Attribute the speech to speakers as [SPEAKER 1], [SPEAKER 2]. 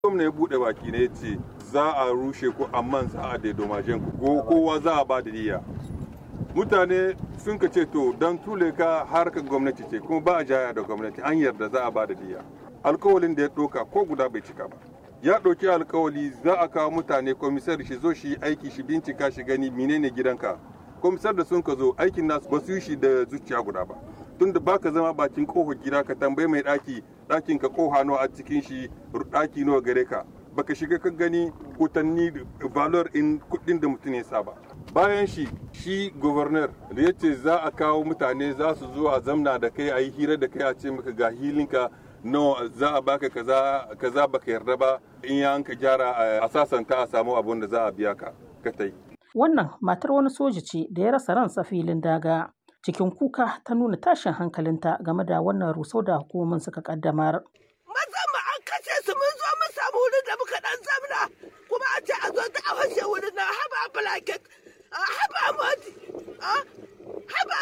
[SPEAKER 1] gwamna ya bude baki ne ce za a rushe ku amma za a daidomashen ku ko kowa za a ba da diya mutane sun ka ce to don tule ka harkar gwamnati ce kuma ba a jaya da gwamnati an yarda za a ba da diya alkawalin da ya ɗauka ko guda bai cika ba ya ɗauki alkawali za a kawo mutane komisar shi zo shi aiki shi bincika shi gani menene gidanka komisar da sun ka zo aikin nasu ba su yi shi da zuciya guda ba tunda baka zama bakin kofar gida ka tambayi mai ɗaki ɗakin ka koha nawa a cikin shi ɗaki nawa gare ka baka shiga ka gani kutanni valor in kuɗin da mutum ya saba bayan shi shi governor da ya ce za a kawo mutane za su zo a zamna da kai a yi hira da kai a ce maka ga hilinka no za a baka kaza kaza baka yarda ba in ya ka gyara a sasanta a samu abun da za a biya ka ka tai
[SPEAKER 2] Wannan matar wani soja ce da ya rasa ransa filin daga. Cikin kuka ta nuna tashin hankalinta game da wannan rusau da hukumomin suka kaddamar.
[SPEAKER 3] Mazan mu an kashe su mun zo mun samu wurin da muka dan zamna kuma a ce a zo ta a fashe wurin nan haba blanket haba moti haba